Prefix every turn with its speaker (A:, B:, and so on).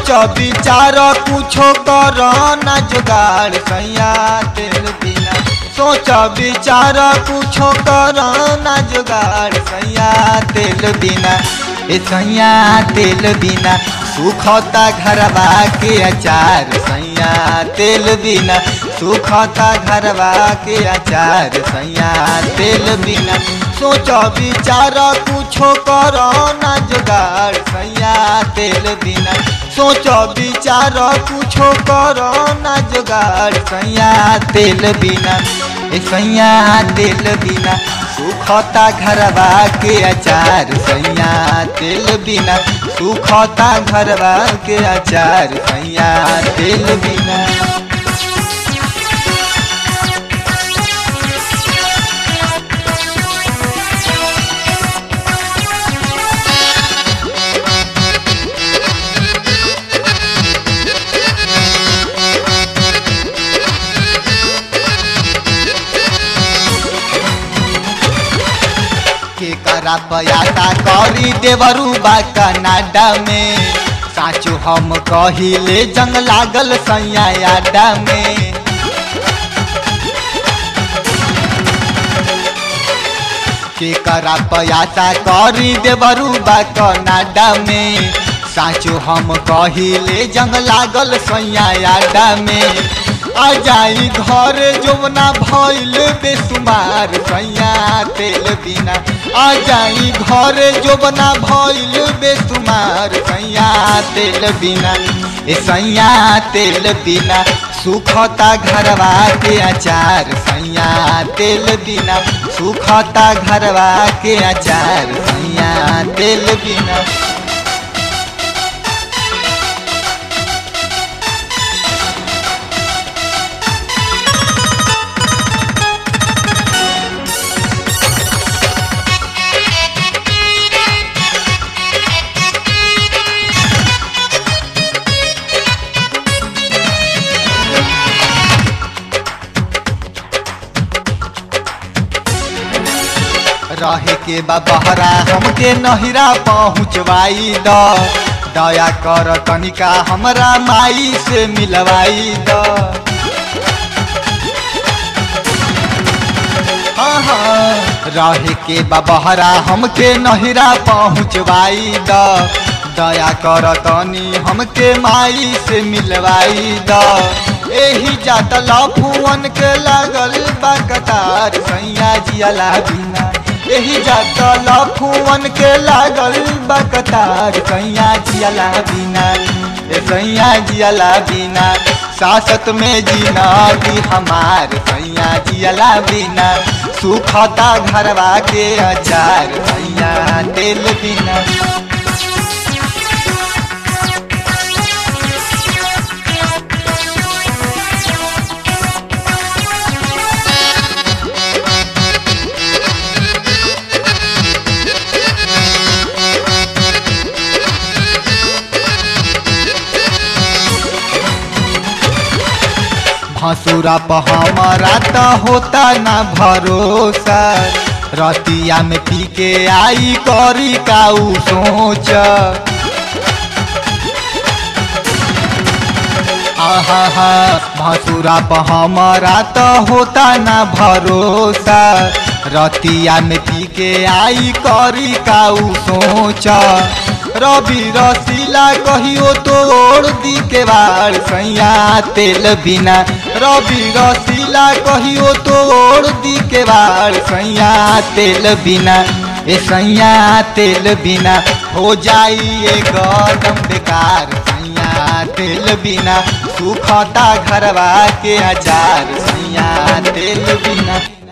A: सोच विचार कुछो कर ना जुगाड़ सैया तेल बिना सोच विचार कुछो कर ना जुगाड़ सैया तेल बिना ए सैया तेल बिना सुखता घरवा के अचार सैया तेल बिना सुखता घरवा के अचार सैया तेल बिना सोच विचार कुछो कर ना जुगाड़ सैया तेल बिना सोच विचार कुछो कर ना जुगाड़ सैया तेल बिना ए सैया तेल बिना सुखता घरवा के अचार सैया तेल बिना सुखता घरवा के अचार सैया तेल बिना के करा पयाता करी देवरू बा कनाडा में साचो हम कहिले जंग लागल सैया आडा में के करा पयाता करी देवरू बा कनाडा में साचो हम कहिले जंग लागल सैया आडा में आ जाई घर जोवना भइल बेसुमार सैया तेल बिना आ जाई घर जोवना भइल बेसुमार सैया तेल बिना ए सैया तेल बिना सुखता घरवा के अचार सैया तेल बिना सुखता घरवा के अचार सैया तेल बिना रहे के बा बहरा हमके नहिरा पहुँचवाई द दया कर तनिका हमरा माई से मिलवाई द हाँ हाँ रहे के बा बहरा हमके नहिरा पहुँचवाई द दया कर तनी हमके माई से मिलवाई द एही जात लफुअन के लागल बा कतार सैया जियाला बिना एही जात लफुअन के लागल बा कतार सैया जियाला बिना ए सैया जियाला बिना सासत में जीना दी हमार सैया जियाला बिना सुखता घरवा के अचार सैया तेल बिना हसुरा पर हमारा तो होता ना भरोसा रतिया में पी के आई करी काऊ सोच आहा भसुरा पर हमारा तो होता ना भरोसा रतिया में पी के आई करी काऊ सोच रवि रसीला कहियो तोड़ दी के बाड़ सैया तेल बिना रवि रसीला कहियो तोड़ दी के बाड़ सैया तेल बिना ए सैया तेल बिना हो जाइए गदम बेकार सैया तेल बिना सुखता घरवा के अचार सैया तेल बिना